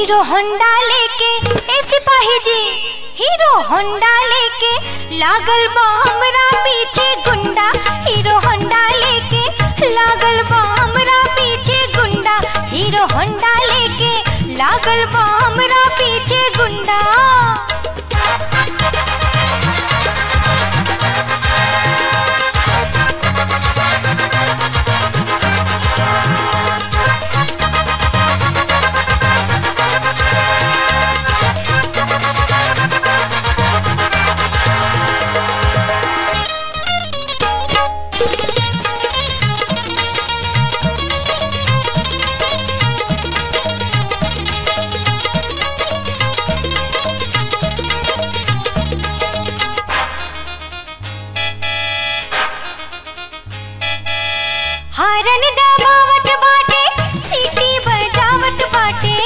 hero Honda लेके ए सिपाही जी हीरो होंडा लेके लागल बा हमरा पीछे गुंडा हीरो होंडा लेके लागल बा हमरा पीछे गुंडा हीरो होंडा लेके लागल बा हमरा पीछे गुंडा हारन दबावत बाटे सीटी बजावत बाटे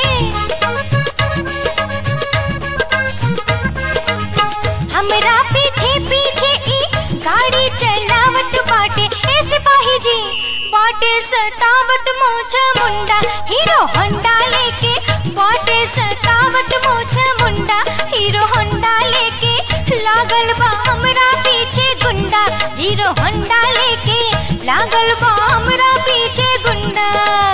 हमरा पीछे पीछे ई गाड़ी चलावत बाटे ए सिपाही जी बाटे सतावत मोछा मुंडा हीरो होंडा लेके बाटे सतावत मोछा मुंडा हीरो होंडा लेके लागल बा हमरा पीछे गुंडा हीरो होंडा लेके लागल बा हमरा पीछे गुंडा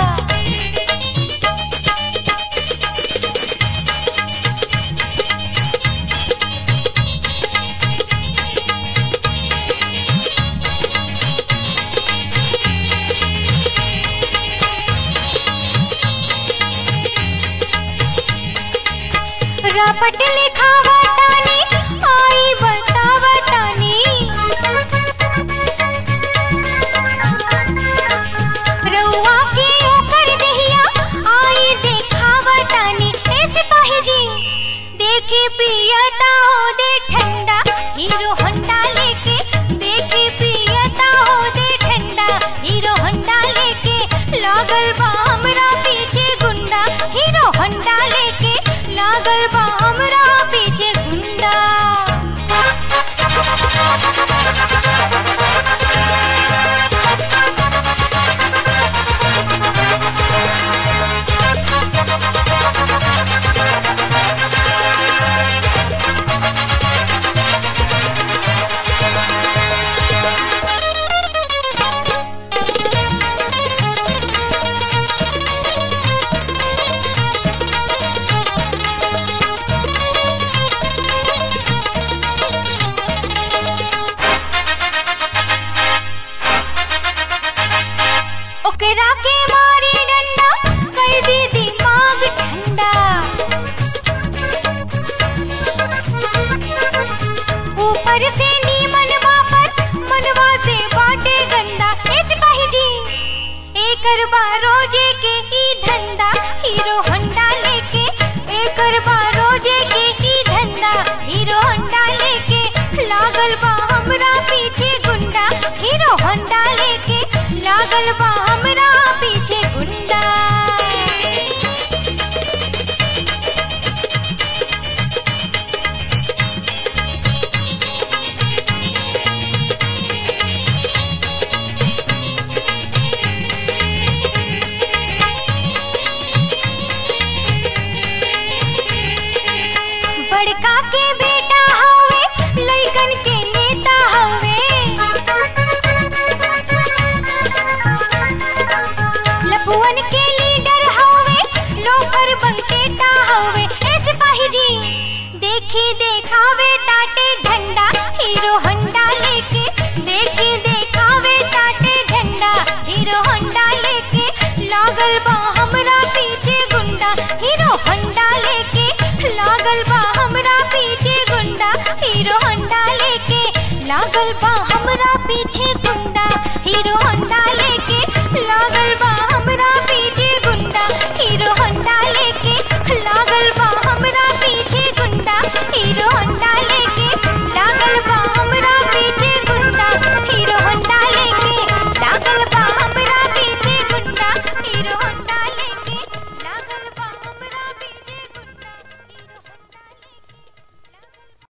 रपट लिखावा तानी आई बतावा तानी रउआ के ओकर दहिया आई देखावा तानी ए सिपाही जी देखे पियता हो दे ठंडा हीरो होंडा लेके देखे पियता हो दे ठंडा हीरो होंडा लेके लागल बा हमरा पीछे गुंडा हीरो होंडा लेके लागल बा हमरा पीछे गुंडा ओकरा के मारी डंडा कर दी दिमाग ठंडा ऊपर से नीमन वापर मनवा से बाटे गंदा ए सिपाही जी एकर रोजे के ई धंधा हीरो होंडा लेके एकर रोजे के ई धंधा हीरो होंडा लेके लागल बा हमरा पीछे गुंडा हीरो होंडा लेके लागल बा हमरा पीछे गुंडा बड़का के बेटा हवे लइकन के नेता हवे लपुअन के लीडर हवे लोफर बंकेटा हवे ए सिपाही जी देखी देखावे ताटे झंडा हीरो होंडा लेके देखी देखावे ताटे झंडा हीरो होंडा लेके लागल बा हमरा पीछे गुंडा हीरो होंडा लेके लागल बा हमरा पीछे गुंडा हीरो होंडा लेके लागल बा हमरा पीछे